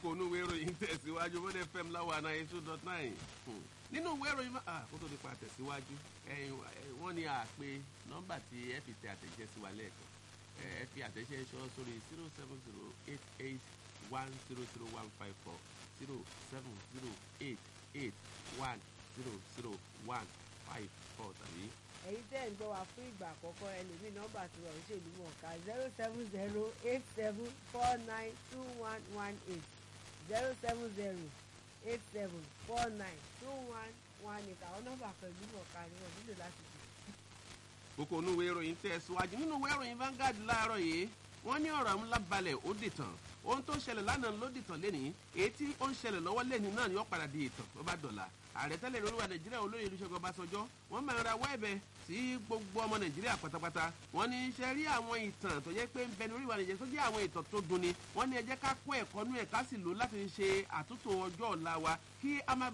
kókó inú ìwé ìròyìn tẹ̀síwájú bó dé fm láwọn àná eight two dot nine nínú ìwé ìròyìn máa kó tó nípa tẹ̀síwájú wọ́n ní àpè nọ́mbà tí ẹ fi tẹ àtẹ̀jẹ́ sí wa lẹ́ẹ̀kan ẹ fi àtẹ̀jẹ́ ṣọ́ sórí zero seven zero eight eight one zero zero one five four zero seven zero eight eight one zero zero one five four tàbí èyí tẹ́ ń gbọ́ wá fún ìgbà àkọ́kọ́ ẹlòmíì nọ́mbà tí wọ́n ń ṣèlú mọ̀ọ́ká zero seven zero eight seven four nine two one one eight zero seven zero eight seven four nine two one one eight àwọn nọ́mbà pẹ̀lú mọ̀ọ́ká ni wọ́n nílò láti dì. kókó inú ìwé ìròyìn tẹ̀ síwájú nínú ìwé ìròyìn Vanguard láàárọ̀ yìí wọ́n ní ọ̀rọ̀ ńlá balẹ̀ ó dìtàn ohun tó ń ṣẹlẹ̀ lánàá ló dìtàn lẹ́nìí èyí tí ó ń ṣẹlẹ̀ lọ́wọ́ lẹ́nìí náà ni ó padà di ìtàn tó bá dọ̀la ààrẹ tẹ́lẹ̀ lóríwá nàìjíríà olóyè olùṣègùn ọbásanjọ́ wọ́n máa ń ra wẹ́ẹ̀bẹ̀ sí gbogbo ọmọ nàìjíríà pátápátá wọ́n ní ṣe rí àwọn ìtàn tó jẹ́ pé ń bẹ ní oríwá nàìjíríà tó jẹ́ àwọn ìtàn tó dunni wọ́n ní ẹ jẹ́ ká kó ẹ̀kọ́ nú ẹ̀ ká sì lò láti ṣe àtúntò ọjọ́ ọ̀la wa kí a má